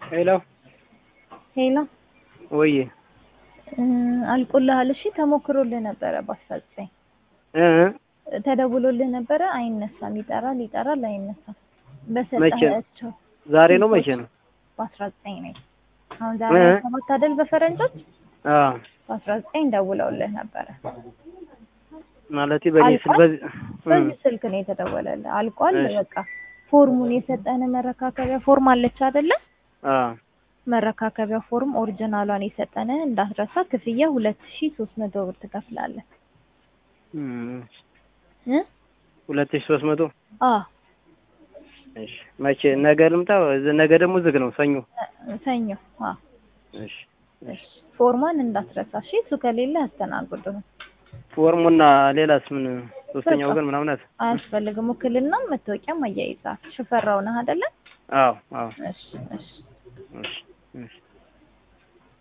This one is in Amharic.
ሄሎ ሄሎ ወይ አልቆልሃል? እሺ ተሞክሮልህ ነበረ በአስራ ዘጠኝ እ ተደውሎልህ ነበረ አይነሳም። ይጠራል ይጠራል አይነሳም። በሰጠሃቸው ዛሬ ነው መቼ ነው? በአስራ ዘጠኝ ነው። አሁን ዛሬ እ? ሰባት አይደል በፈረንጆች አዎ በአስራ ዘጠኝ ደውለውልህ ነበረ። ማለቴ በእኔ ስል አልቋል? በዚህ በዚህ ስልክ ነው የተደወለልህ። አልቋል። እሺ። በቃ ፎርሙን የሰጠን መረካከቢያ ፎርም አለች አይደለ? አዎ መረካከቢያ ፎርም ኦሪጂናሏን የሰጠን እንዳትረሳ። ክፍያ ሁለት ሺ ሶስት መቶ ብር ትከፍላለህ እም፣ እ? ሁለት ሺህ ሦስት መቶ አዎ እሺ። መቼ ነገ ልምጣ? ነገ ደግሞ ዝግ ነው ሰኞ። ሰኞ። አዎ እሺ እሺ። ፎርሟን እንዳትረሳ እሺ። እሱ ከሌለ አስተናግዱህ። ፎርሙና ሌላስ ምን ሶስተኛ በቃ። ወገን ምናምን አት አያስፈልግም። ውክልናም መታወቂያም አያይዛል። ሽፈራው ነህ አይደለ? አዎ አዎ እሺ እሺ። እሺ እሺ